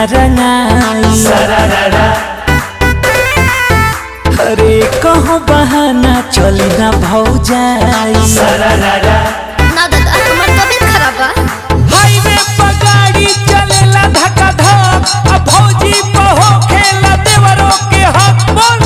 रंगाई अरे कहो बहाना चली ना भौजाई ना दादा हमार तबीयत खराब बा हाईवे पर गाड़ी चलेला धक्का धक अब भौजी बहो खेला देवरों के हक बोल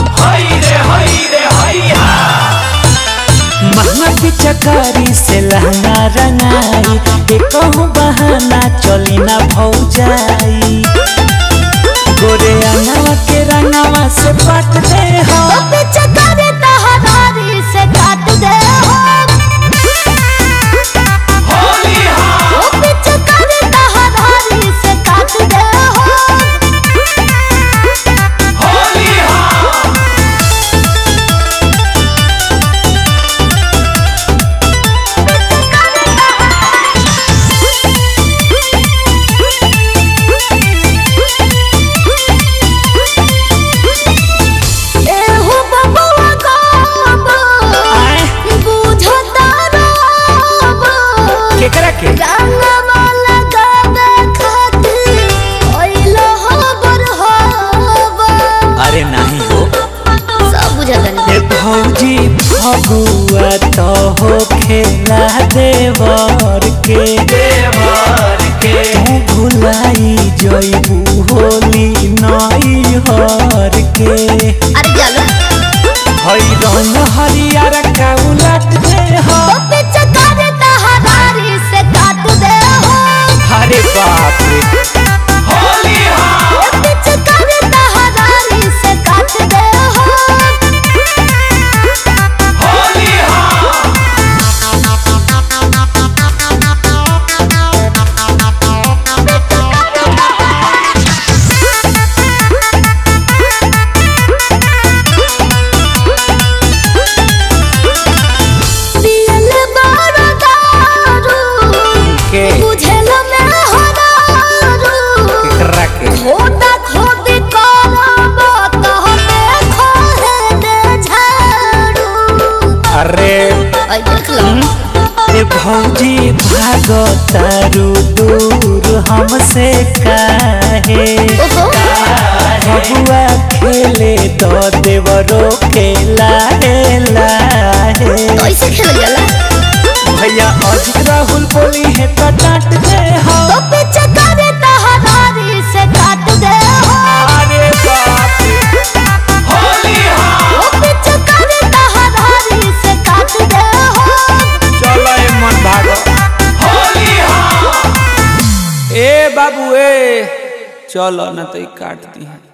महंगा की चकारी से लहंगा रंगाई के कहूँ बहाना चली ना भौजाई गोरे अंगवा के रंगवा से पट दे हो तो पीछे करे तहरारी से काट दे हो ओ पीछे करे तहरारी से काट दे हो एहो बबुआ गाबो आए बुझता रहबो केकरा के रंगवा लगावे खातिर ओइलो हबर हबो अरे नहीं हो सब बुझता ए भौजी फगुआ तो हो खेला देवर के देवर के तू भुलाई जइबू होली नई हर के अरे चलो हई रंग हरियर का उलट दे हो तो पीछे करे तहरारी से काट दे हो अरे बाप रे ओ पीछे करे तहरारी से काट दे हो पियल बारो दारू के बुझल में हो दारू केकरा के खोदा खोदी करब तहते खोहे दे झाड़ू अरे आई देख लो ए भौजी भागो तारू दूर हमसे काहे ओहो बबुआ खेले तो देवरो के लाहे लाहे तो ऐसे खेल जाला भैया अजित राहुल बोली है तो डांट दे हो तो पीछे करे तहरारी से काट दे हो अरे बाप रे। ओ पीछे करे तहरारी से काट दे हो चलो ए मन भागो ए बाबू ए चलो ना तो ई काट दी है